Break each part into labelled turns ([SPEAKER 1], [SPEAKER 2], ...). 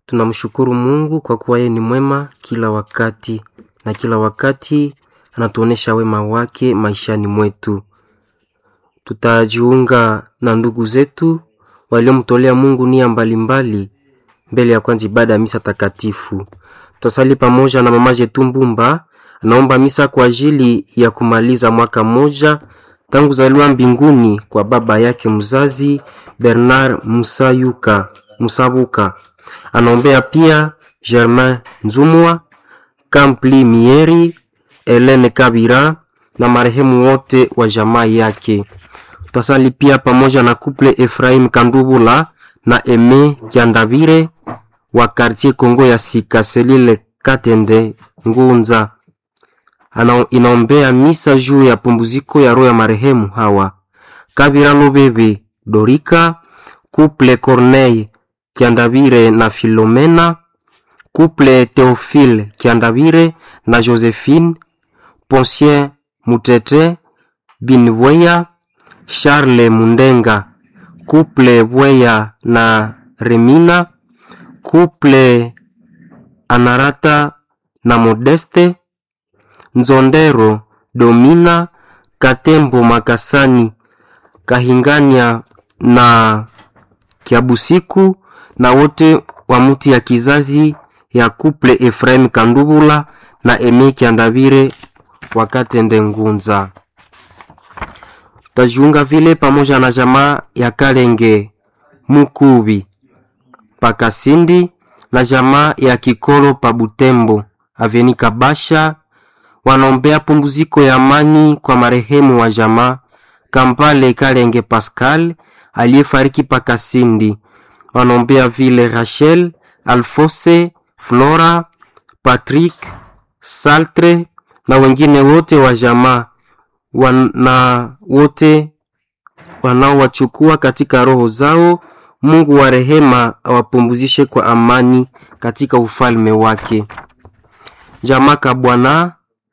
[SPEAKER 1] Tunamshukuru Mungu kwa kuwa yeye ni mwema kila wakati, na kila wakati anatuonesha wema wake maishani mwetu. Tutajiunga na ndugu zetu waliomtolea Mungu nia mbalimbali mbele ya kwanza ibada ya misa takatifu. Tutasali pamoja na mama yetu Mbumba, anaomba misa kwa ajili ya kumaliza mwaka mmoja tangu zaliwa mbinguni kwa baba yake mzazi Bernard Musayuka Musabuka. Anaombea pia Germain Nzumwa, Kampli Mieri, Helene Kabira na marehemu wote wa jamaa yake. Tutasali pia pamoja na kuple Efraim Kandubula na Eme Kiandavire wa quartier Kongo ya Sika Selile Katende Ngunza. Ana, inaombea misa juu ya pumbuziko ya roho ya marehemu hawa Kabira Lobebe Dorika, kuple Corneille Kiandavire na Filomena, kuple Theophile Kiandavire na Josephine, Poncien Mutete Binweya, Charles Mundenga, kuple Bweya na Remina, kuple Anarata na Modeste, Nzondero Domina, Katembo Makasani, Kahingania na Kiabusiku na wote wa muti ya kizazi ya kuple Efraim Kandubula na Eme Kiandavire wakatende Ngunza. Tajiunga vile pamoja na jamaa ya Kalenge Mukubi Pakasindi na jamaa ya Kikolo pa Butembo Aveni Kabasha wanaombea pumziko ya amani kwa marehemu wa jamaa Kampale Kalenge Pascal aliyefariki Pakasindi. Wanaombea vile Rachel, Alfose, Flora, Patrick, Saltre na wengine wote wa jamaa na wote wanaowachukua katika roho zao. Mungu wa rehema awapumzishe kwa amani katika ufalme wake. Jamaa Kabwana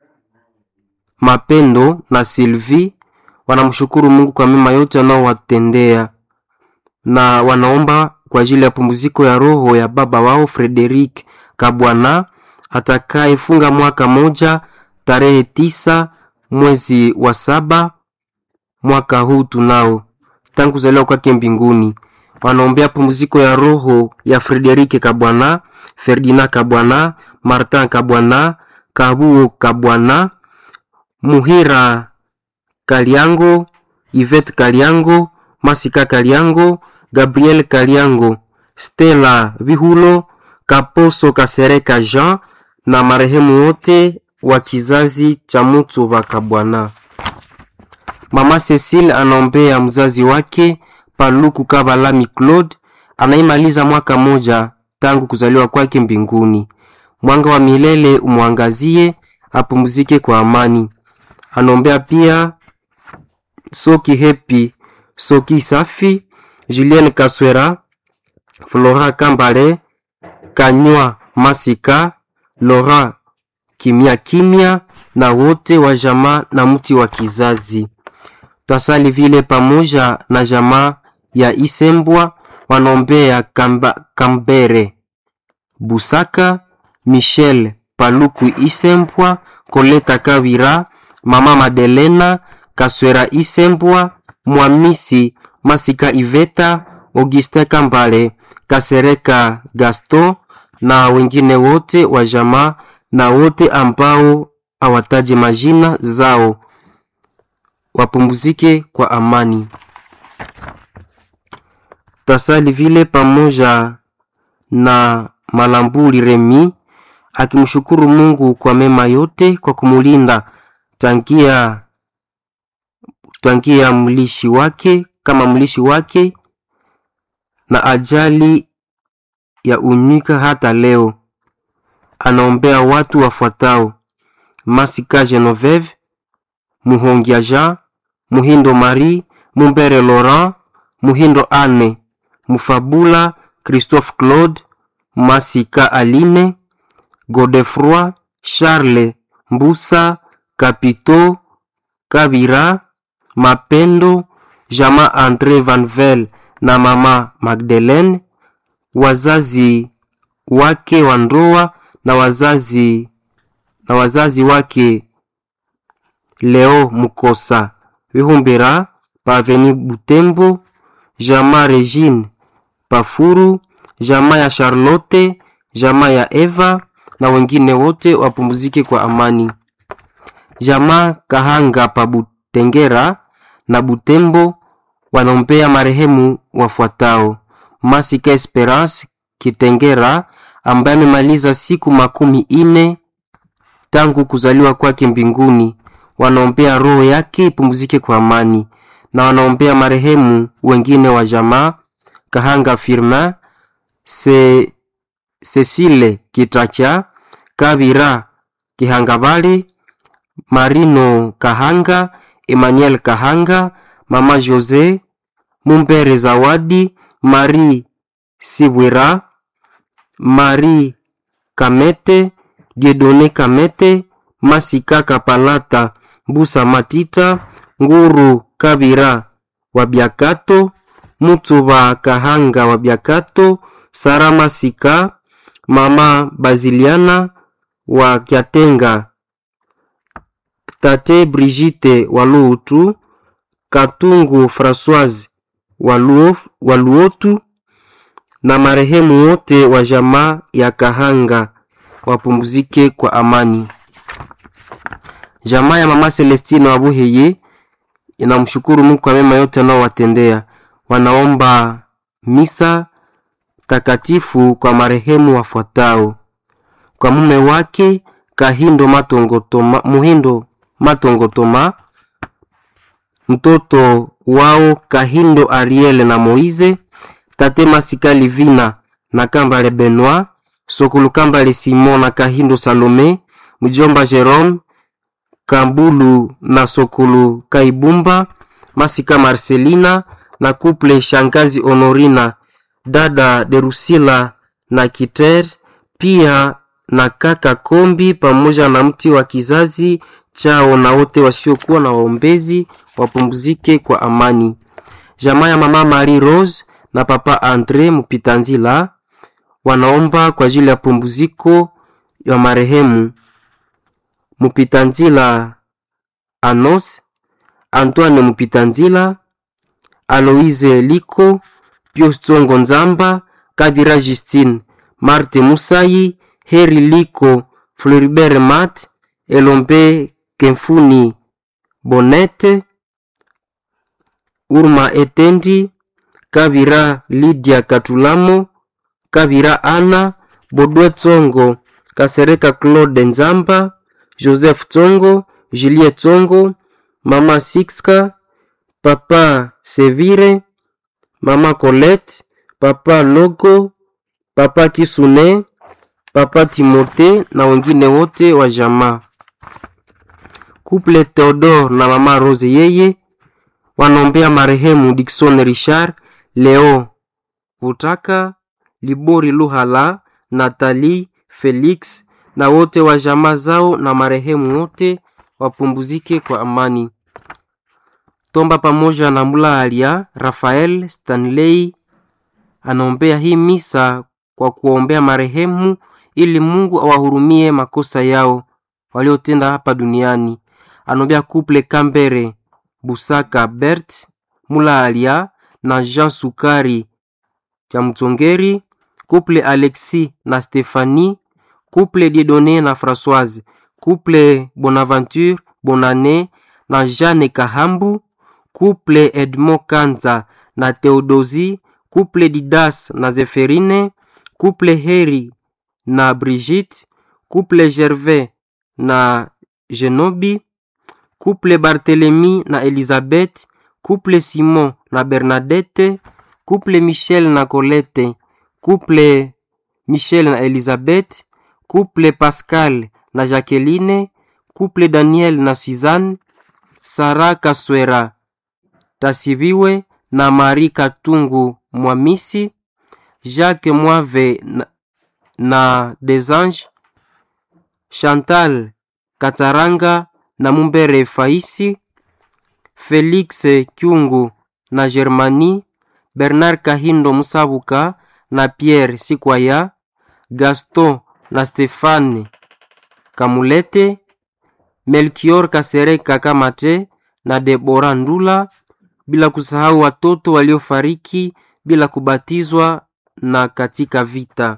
[SPEAKER 1] Mapendo na Sylvie wanamshukuru Mungu kwa mema yote anaowatendea na wanaomba kwa ajili ya pumziko ya roho ya baba wao Frederic Kabwana atakayefunga mwaka moja tarehe tisa mwezi wa saba mwaka huu tunao tangu kuzaliwa kwake mbinguni. Wanaombea pumziko ya roho ya Frederike Kabwana, Ferdinand Kabwana, Martin Kabwana, Kabuo Kabwana, Muhira Kaliango, Yvette Kaliango, Masika Kaliango, Gabriel Kaliango, Stella Vihulo, Kaposo Kasereka Jean na marehemu wote wa kizazi cha Mutu wa Kabwana. Mama Cecile anaombea mzazi wake Paluku Kabalami Claude anaimaliza mwaka moja tangu kuzaliwa kwake mbinguni. Mwanga wa milele umwangazie, apumzike kwa amani. Anaombea pia Soki Hepi, Soki Safi, Julien Kaswera, Flora Kambale, Kanywa Masika, Laura Kimya Kimya na wote wa jamaa na mti wa kizazi. Tasali vile pamoja na jamaa ya Isembwa wanaombea Kamba, Kambere Busaka, Michel Paluku Isembwa, Koleta Kawira, Mama Madelena Kaswera Isembwa, Mwamisi Masika Iveta, Augustin Kambale, Kasereka Gaston na wengine wote wa jamaa na wote ambao awataje majina zao wapumzike kwa amani. Tasali vile pamoja na Malambuli Remi akimshukuru Mungu kwa mema yote kwa kumulinda tangia tangia mlishi wake kama mlishi wake na ajali ya unyika hata leo. Anaombea watu wafuatao: Masika Genoveve, Muhongia Jean, Muhindo Marie, Mumbere Laurent, Muhindo Anne, Mufabula Christophe Claude, Masika Aline, Godefroi Charles Mbusa, Kapito Kabira, Mapendo, Jama Andre Vanvel na mama Magdalene, wazazi wake wa ndoa na wazazi na wazazi wake Leo Mukosa Vihumbira Paveni Butembo, jamaa Regine Pafuru, jamaa ya Charlotte, jamaa ya Eva na wengine wote wapumzike kwa amani. Jamaa Kahanga pa Butengera na Butembo wanaombea marehemu wafuatao: Masika Esperance Kitengera ambaye amemaliza siku makumi ine tangu kuzaliwa kwake mbinguni. Wanaombea roho yake ipumzike kwa amani, na wanaombea marehemu wengine wa jamaa Kahanga Firmin Se, Cecile Kitacha Kabira Kihangabale Marino Kahanga Emmanuel Kahanga Mama Jose Mumbere Zawadi Marie Sibwira Marie Kamete Diedone Kamete Masika Kapalata Mbusa Matita Nguru Kabira wa Biakato Mutuba Kahanga wa Biakato Sara Masika Mama Baziliana wa Kyatenga Tate Brigitte wa Luutu Katungu Françoise wa Luotu na marehemu wote wa jamaa ya Kahanga wapumzike kwa amani. Jamaa ya mama Celestine wa Buheye inamshukuru Mungu kwa mema yote anaowatendea. Wanaomba misa takatifu kwa marehemu wafuatao: kwa mume wake Kahindo Matongotoma, Muhindo Matongotoma, mtoto wao Kahindo Ariel na Moize, tate Masika Livina na Kambale Benoit, Sokulu Kambale Simon na Kahindo Salome, mjomba Jerome Kambulu na Sokulu Kaibumba, Masika Marcelina na kuple shangazi Honorina, dada Derusila na Kiter, pia na kaka Kombi pamoja na mti wa kizazi chao na wote wasiokuwa na waombezi wapumzike kwa amani. Jamaa ya mama Marie Rose na papa Andre Mupitanzila wanaomba kwa ajili ya pumziko ya marehemu Mupitanzila Anos, Antoine Mupitanzila, Aloise Liko, Pius Tsongo Nzamba, Kabira Justine, Marte Musayi, Heri Liko, Floribert Mat, Elombe Kemfuni Bonete, Urma Etendi, Kabira Lydia Katulamo, Kabira Ana, Bodwe Tsongo, Kasereka Claude Nzamba, Joseph Tsongo, Julie Tsongo, Mama Sixka, Papa Sevire, Mama Colette, Papa Logo, Papa Kisune, Papa Timote na wengine wote wa jamaa. Couple Theodore na Mama Rose yeye wanaombea marehemu Dickson Richard, Leo Utaka, Libori Luhala, Nathalie Felix na wote wa jamaa zao na marehemu wote wapumzike kwa amani. Tomba pamoja na Mulahalia Rafael Stanley anaombea hii misa kwa kuombea marehemu ili Mungu awahurumie makosa yao waliotenda hapa duniani. Anaombea couple Kambere Busaka Bert Mulahalia na Jean Sukari Chamtongeri, couple Alexis na Stephanie, couple Dieudonné na Françoise, couple Bonaventure Bonane na Jeanne Kahambu, couple Edmond Kanza na Theodosie, couple Didas na Zeferine, couple Heri na Brigitte, couple Gervais na Genobi, couple Barthélemy na Elizabeth, couple Simon na Bernadette, couple Michel na Colette, couple Michel na Elizabeth, couple Pascal na Jacqueline, couple Daniel na Suzanne, Sara Kaswera Tasibiwe na Marie Katungu Mwamisi, Jacques Mwave na, na Desange, Chantal Kataranga na Mumbere Faisi, Felix Kyungu na Germani, Bernard Kahindo Musabuka na Pierre Sikwaya, Gaston na Stefane Kamulete, Melchior Kasereka Kamate na Debora Ndula, bila kusahau watoto waliofariki bila kubatizwa na katika vita.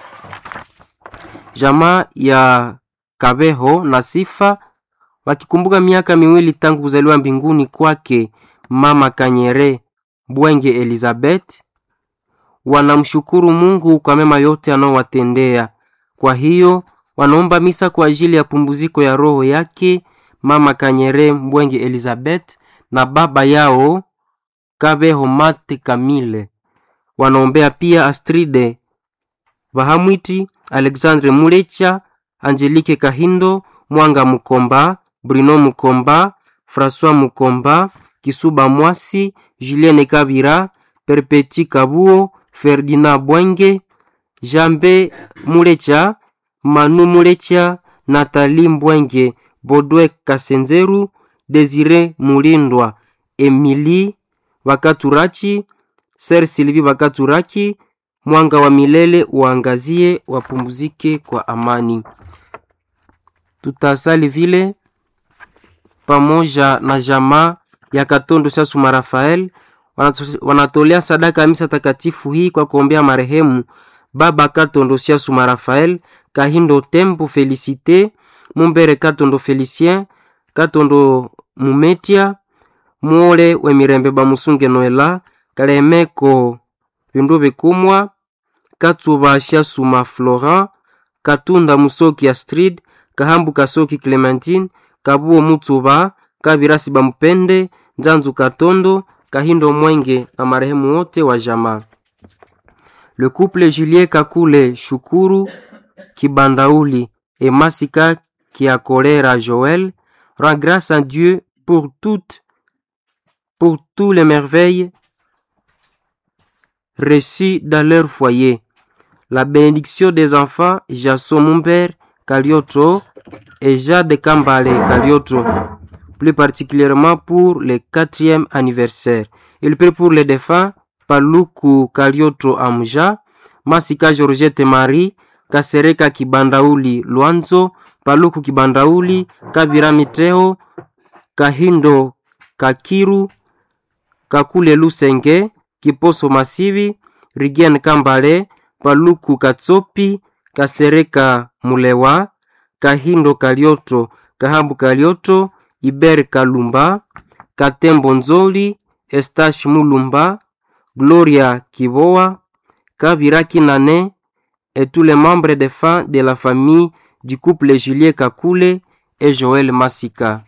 [SPEAKER 1] Jamaa ya Kabeho na Sifa wakikumbuka miaka miwili tangu kuzaliwa mbinguni kwake mama Kanyere Bwenge Elizabeth, wanamshukuru Mungu kwa mema yote anaowatendea. Kwa hiyo wanaomba misa kwa ajili ya pumbuziko ya roho yake mama Kanyere Bwenge Elizabeth na baba yao Kabeho Mate Kamile. Wanaombea pia Astride Bahamwiti, Alexandre Mulecha, Angelique Kahindo, Mwanga Mukomba, Bruno Mukomba, François Mukomba, Kisuba Mwasi, Julienne Kabira, Perpeti Kabuo, Ferdinand Bwenge, Jambe Mulecha, Manu Mulecha, Nathalie Mbwenge, Bodwe Kasenzeru, Desire Mulindwa, Emily Wakaturachi, Ser Sylvie Wakaturaki, mwanga wa milele uangazie, wapumzike kwa amani. Tutasali vile pamoja na jamaa ya Katondo Sasuma Rafael wanatolea sadaka ya misa takatifu hii kwa kuombea marehemu baba Katondo Sasuma Rafael, Kahindo Tempo Felicite, Mumbere Katondo Felicien, Katondo Mumetia, Muole Wemirembe Bamusunge Noela, Kalemeko Bindu Bikumwa, Katsuba Sasuma Florent, Katunda Musoki Astrid, Kahambu Kasoki Clementine, Kabuo Mutsuba, Kabirasi Bamupende, Nzanzu Katondo, Kahindo Mwenge na marehemu wote wa jamaa. Le couple Julien Kakule Shukuru Kibandauli et Masika Kiakolera Joël rend grâce à Dieu pour toutes pour tous les merveilles reçues dans leur foyer. La bénédiction des enfants Jason Mumber Kalioto et Jade Kambale Kalioto, plus particulièrement pour le quatrième anniversaire. Il prie pour les défunts Paluku Kalioto Amja, Masika Georgette Marie, Kasereka Kibandauli Luanzo, Paluku Kibandauli, Kabira Miteo, Kahindo Kakiru, Kakule Lusenge, Kiposo Masivi, Rigen Kambale, Paluku Katsopi, Kasereka Mulewa, Kahindo Kalioto, Kahambu Kalioto, Iber Kalumba, Katembo Nzoli, Estache Mulumba, Gloria Kiboa, Kabira Kinane et tous les membres des fins de la famille du couple Julie Kakule et Joel Masika.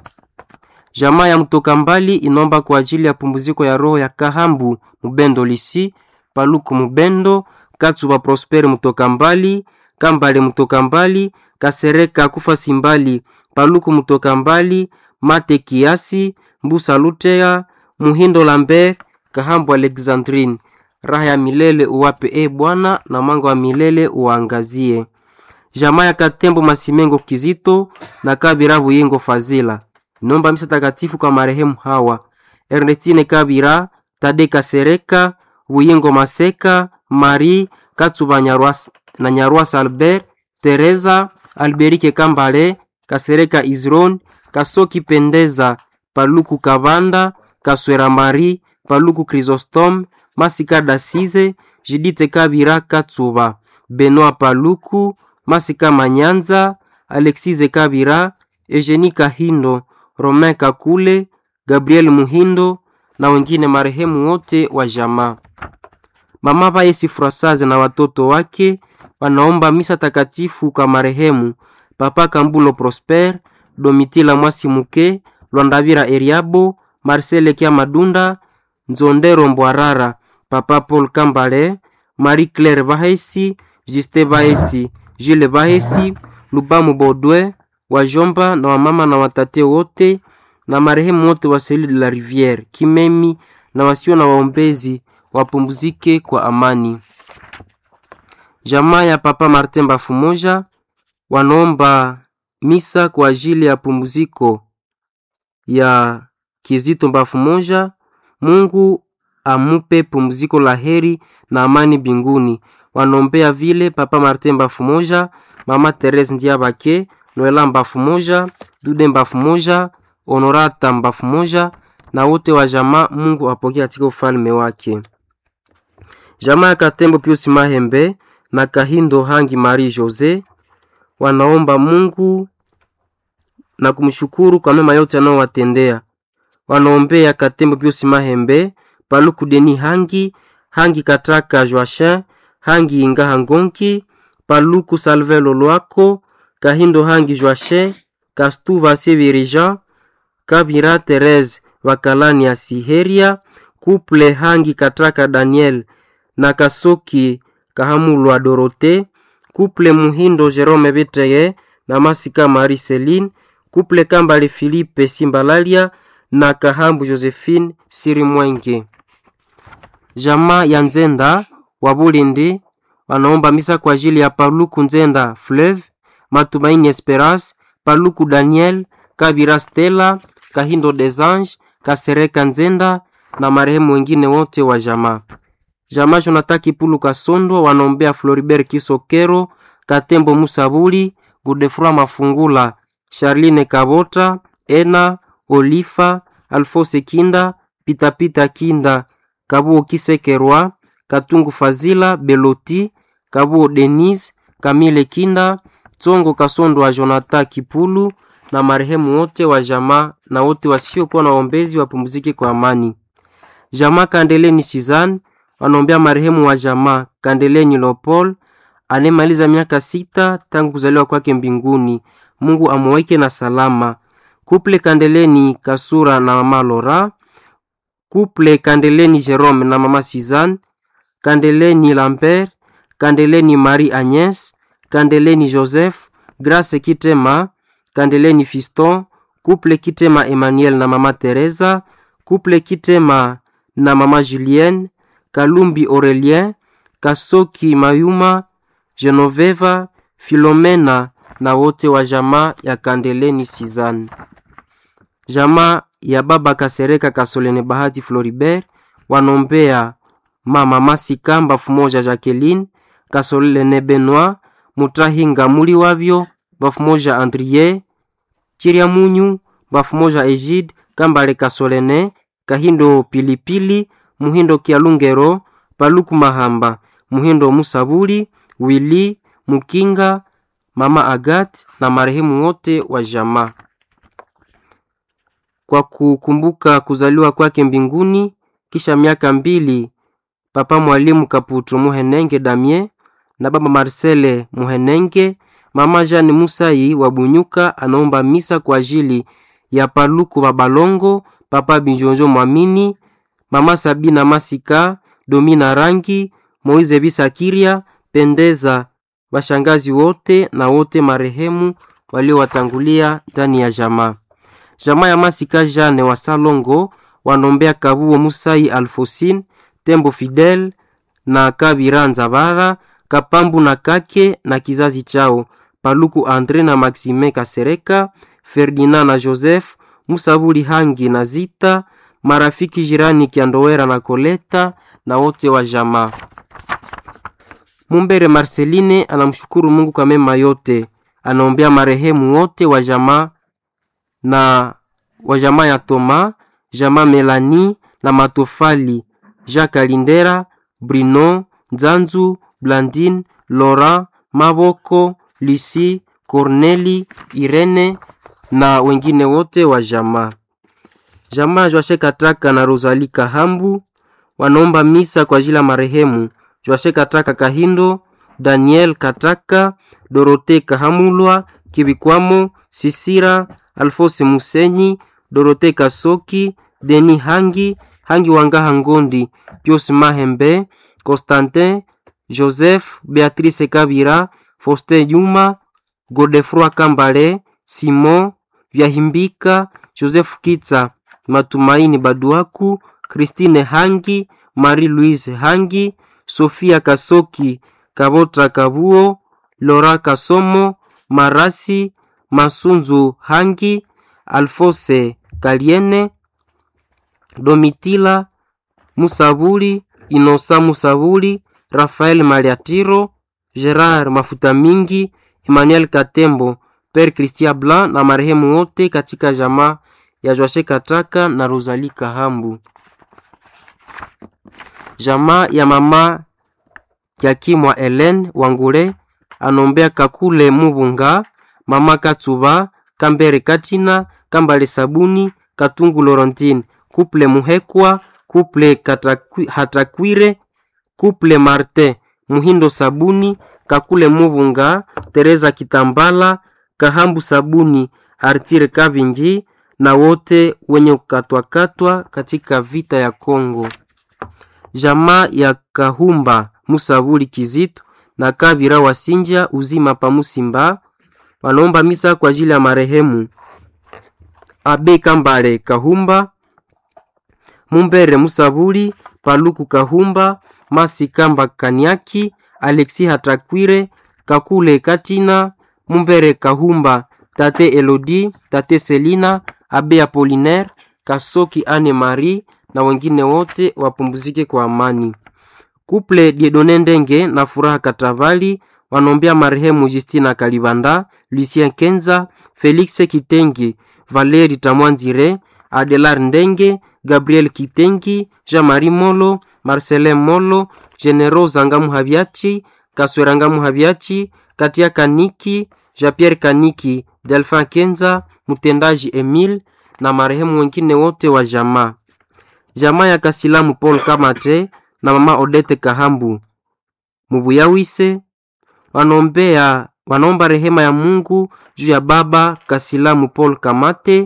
[SPEAKER 1] Jamaa ya mtoka mbali inomba kwa ajili ya pumziko ya roho ya Kahambu Mubendo Lisi, Paluku Mubendo, Katsuba Prosper mtoka mbali, Kambale mtoka mbali, Kasereka kufa simbali, Paluku mtoka mbali, Mate Kiasi, Mbusa Lutea, Muhindo Lambert, Kahambu Alexandrine. Raha ya milele uwape e Bwana, na mwanga wa milele uangazie. Jamaa ya Katembo Masimengo Kizito na Kabira Buyingo Fazila nomba misa takatifu kwa marehemu hawa: Ernestine Kabira, Tade Kasereka, Buyingo Maseka, Marie Katsuba Nyarwasa, na Nyarwasa Albert, Teresa Alberike Kambale, Kasereka Izron, Kasoki Pendeza, Paluku Kabanda, Kaswera Marie, Paluku Chrysostome, Masika Dasize, Jidite Kabira Katsuba, Benoit Paluku, Masika Manyanza, Alexise Kabira, Eugenie Kahindo, Romain Kakule, Gabriel Muhindo na wengine marehemu wote wa jamaa. Mama Baesi Frosaze na watoto wake wanaomba misa takatifu kwa marehemu Papa Kambulo Prosper, Domitila Mwasi Muke, Lwandavira Eriabo, Marcele Kia Madunda, Nzondero Mbwarara, Papa Paul Kambale, Marie Claire Bahesi, Juste Bahesi, Jules Bahesi, Lubamu Bodwe, wajomba na wamama na watate wote na marehemu wote wa Seli de la Riviere Kimemi na wasio na waombezi wapumzike kwa amani. Jamaa ya Papa Martin Bafumoja wanaomba misa kwa ajili ya pumziko ya Kizito Bafumoja. Mungu amupe pumziko la heri na amani mbinguni. wanaombea vile papa Martin Mbafu moja, mama Therese Ndiabake, Noela Mbafu moja, Dude Mbafu moja, Honorata Mbafu moja na wote wa jamaa. Mungu apokee katika ufalme wake. Jamaa ya Katembo Pius Mahembe na Kahindo Hangi Marie Jose wanaomba Mungu na kumshukuru kwa mema yote anayowatendea. Wanaombea Katembo Pius Mahembe, Paluku Deni Hangi, Hangi Kataka Joachin, Hangi Ingaha Ngonki, Paluku Salve Lolwako, Kahindo Hangi Joachin, Kastuva Sebirija, Kabira Therese Wakalani ya Siheria, Kuple Hangi Kataka Daniel na Kasoki Kahamulwa Dorote, Kuple Muhindo Jerome Beteye na Masika Marie Celine, Kuple Kambale Philippe Simbalalia na Kahambu Josephine Siri Mwenge. Jamaa ya Nzenda wa Bulindi wanaomba misa kwa ajili ya Paluku Nzenda Fleuve, Matumaini Esperance, Paluku Daniel, Kabira Stella, Kahindo des Anges, Kasereka Nzenda na marehemu wengine wote wa jamaa. Jamaa Jonathan Kipulu Kasondo wanaombea Floribert Kisokero, Katembo Musabuli, Gudefroi Mafungula, Charline Kabota, Ena Olifa, Alfose Kinda, Pitapita Kinda, Kabuo Kisekerwa, Katungu Fazila, Beloti, Kabuo Denise, Kamile Kinda, Tsongo Kasondo wa Jonathan Kipulu na marehemu wote wa jamaa na wote wasiokuwa na waombezi wapumzike kwa amani. Jamaa Kandeleni Sizan wanaombea marehemu wa jamaa Kandeleni Lopol anemaliza miaka sita tangu kuzaliwa kwake mbinguni. Mungu amuweke na salama. Kuple Kandeleni Kasura na mama Lora, Kuple Kandeleni Jerome na mama Sizan, Kandeleni Lambert, Kandeleni Marie Agnes, Kandeleni Joseph, Grace Kitema, Kandeleni Fiston, Kuple Kitema Emmanuel na mama Teresa, Kuple Kitema na mama Julienne, Kalumbi Aurelien, Kasoki Mayuma, Genoveva, Filomena na wote wa jamaa ya Kandeleni Sizan. Jamaa ya baba Kasereka Kasolene Bahati Floribert wanombea mama Masika Mbafu moja Jacqueline Kasolene Benoit Mutahinga muli wavyo Mbafu moja Andrie Chiria Munyu Mbafu moja Egide Kambale Kasolene Kahindo Pilipili Muhindo Kialungero Paluku Mahamba Muhindo Musabuli Wili Mukinga Mama Agat na marehemu wote wa jamaa. Kwa kukumbuka kuzaliwa kwake mbinguni kisha miaka mbili, Papa Mwalimu Kaputu Muhenenge Damien na Baba Marcele Muhenenge, Mama Jeanne Musai wa Bunyuka anaomba misa kwa ajili ya Paluku Babalongo, Papa Binjonjo Mwamini, Mama Sabina Masika, Domina Rangi, Moize Bisakiria, Pendeza, washangazi wote na wote marehemu waliowatangulia ndani ya jamaa. Jamaa ya Masika Jane wa Salongo wanombea Kabuo Musai Alfosin, Tembo Fidel na Kabira Nzabara, Kapambu na Kake na kizazi chao, Paluku Andre na Maxime Kasereka, Ferdinand na Joseph, Musabuli Hangi na Zita, marafiki jirani Kiandowera na Koleta na wote wa jamaa. Mumbere Marceline anamshukuru Mungu kwa mema yote, anaombea marehemu wote wa jamaa na wa jamaa ya Toma, jamaa Melani na Matofali, Jacques Alindera, Bruno Nzanzu, Blandine, Laurent Maboko, Lucie, Corneli, Irene na wengine wote wa jamaa. Jamaa Joashe Kataka na Rosalie Kahambu wanaomba misa kwa ajili ya marehemu Joashe Kataka Kahindo, Daniel Kataka, Dorote Kahamulwa, Kibikwamo, Sisira, Alfose Musenyi, Dorote Kasoki, Deni Hangi, Hangi Wangaha Ngondi, Pius Mahembe, Constantin, Joseph, Beatrice Kabira, Faustin Yuma, Godefroi Kambale, Simon, Vyahimbika, Joseph Kitsa, Matumaini Baduaku, Christine Hangi, Marie-Louise Hangi, Sofia Kasoki, Kabota Kabuo, Lora Kasomo, Marasi, Masunzu Hangi, Alfose Kaliene, Domitila Musabuli, Inosa Musabuli, Rafael Mariatiro, Gerard Mafuta Mingi, Emmanuel Katembo, Père Christian Blanc na marehemu wote katika jamaa ya Joashe Kataka na Rosalie Kahambu. Jamaa ya mama Kiakimwa Helen Wangule anombea Kakule Mubunga, mama Katsuba, Kambere Katina, Kambale Sabuni, Katungu Laurentine, Couple Muhekwa, Couple Katakwi, Hatakwire, Couple Martin, Muhindo Sabuni, Kakule Mubunga, Teresa Kitambala, Kahambu Sabuni, Artire Kabingi na wote wenye kukatwakatwa katika vita ya Kongo. Jamaa ya Kahumba Musabuli Kizito na Kabira Wasinja uzima pa Musimba wanaomba misa kwa ajili ya marehemu Abe Kambale Kahumba, Mumbere Musabuli, Paluku Kahumba, Masi Kamba Kaniaki, Alexi Hatakwire, Kakule Katina, Mumbere Kahumba, Tate Elodi, Tate Selina, Abe Apolinaire, Kasoki Anne Marie na wengine wote wapumzike kwa amani. Kuple Diedone Ndenge na Furaha Katavali wanaombea marehemu Justina Kalibanda, Lucien Kenza, Felix Kitengi, Valeri Tamwanzire, Adelar Ndenge, Gabriel Kitengi, Jean-Marie Molo, Marcelin Molo, Genero Zangamu Habiachi, Kaswerangamu Habiachi, Katia Kaniki, Jean-Pierre Kaniki, Delphin Kenza, mtendaji Emile na marehemu wengine wote wa jamaa. Jamaa ya Kasilamu Paul Kamate na mama Odete Kahambu Mubuyawise wanaombea wanaomba rehema ya Mungu juu ya baba Kasilamu Paul Kamate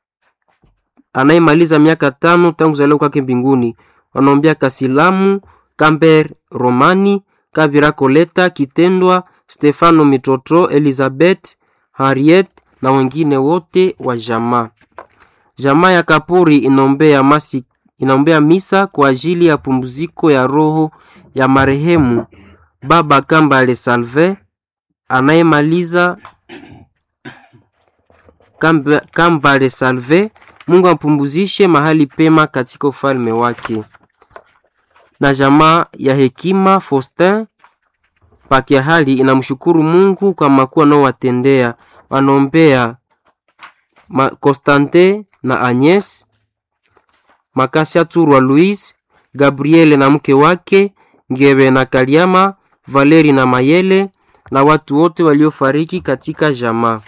[SPEAKER 1] anayemaliza miaka tano tangu kuzaliwa kwake mbinguni. Wanaombea Kasilamu Kamber Romani Kabira Koleta Kitendwa Stefano Mitoto Elizabeth Harriet na wengine wote wa jamaa. Jamaa ya Kapuri inaombea masi inaombea misa kwa ajili ya pumziko ya roho ya marehemu baba Kambale Salve anayemaliza Kamba, Kambale Salve. Mungu ampumzishe mahali pema katika ufalme wake. Na jamaa ya Hekima Faustin pakia hali inamshukuru Mungu kwa makuu anaowatendea. Wanaombea Constante na Agnes Makasia Turwa Louise, Gabriele na mke wake Ngebe na Kaliama, Valeri na Mayele na watu wote waliofariki katika jamaa.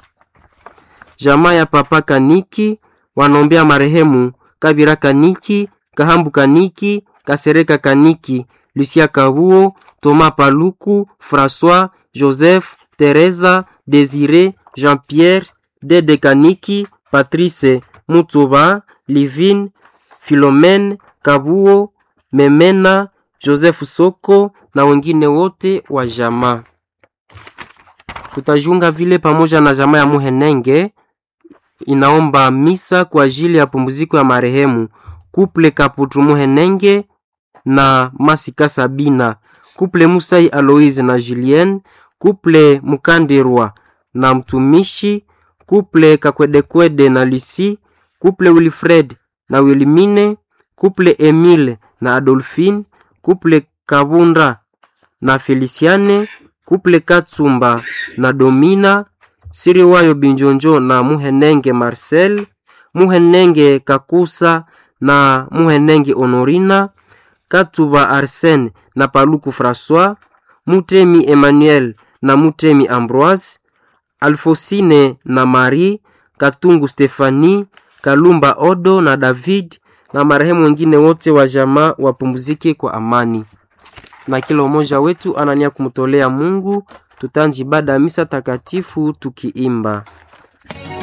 [SPEAKER 1] Jamaa ya Papa Kaniki wanaombea marehemu Kabira Kaniki, Kahambu Kaniki, Kasereka Kaniki, Lucia Kabuo, Thomas Paluku, François, Joseph, Teresa, Desire, Jean-Pierre, Dede Kaniki, Patrice Mutuba, Livine Philomene Kabuo, Memena, Joseph Soko na wengine wote wa jamaa. Tutajunga vile pamoja na jamaa ya Muhenenge inaomba misa kwa ajili ya pumziko ya marehemu Kuple Kaputu Muhenenge na Masika Sabina, Kuple Musai Aloise na Julien, Kuple Mukandirwa na mtumishi, Kuple Kakwedekwede na Lisi, Kuple Wilfred na Wilmine, Kuple Emile na Adolphine, Kuple Kabunda na Feliciane, Kuple Katsumba na Domina, Siriwayo Binjonjo na Muhenenge Marcel, Muhenenge Kakusa na Muhenenge Honorina, Katuba Arsène na Paluku François, Mutemi Emmanuel na Mutemi Ambroise, Alfosine na Marie, Katungu Stefani, Kalumba Odo na David na marehemu wengine wote wa jamaa wapumzike kwa amani. Na kila mmoja wetu anania kumtolea Mungu, tutanji ibada ya misa takatifu tukiimba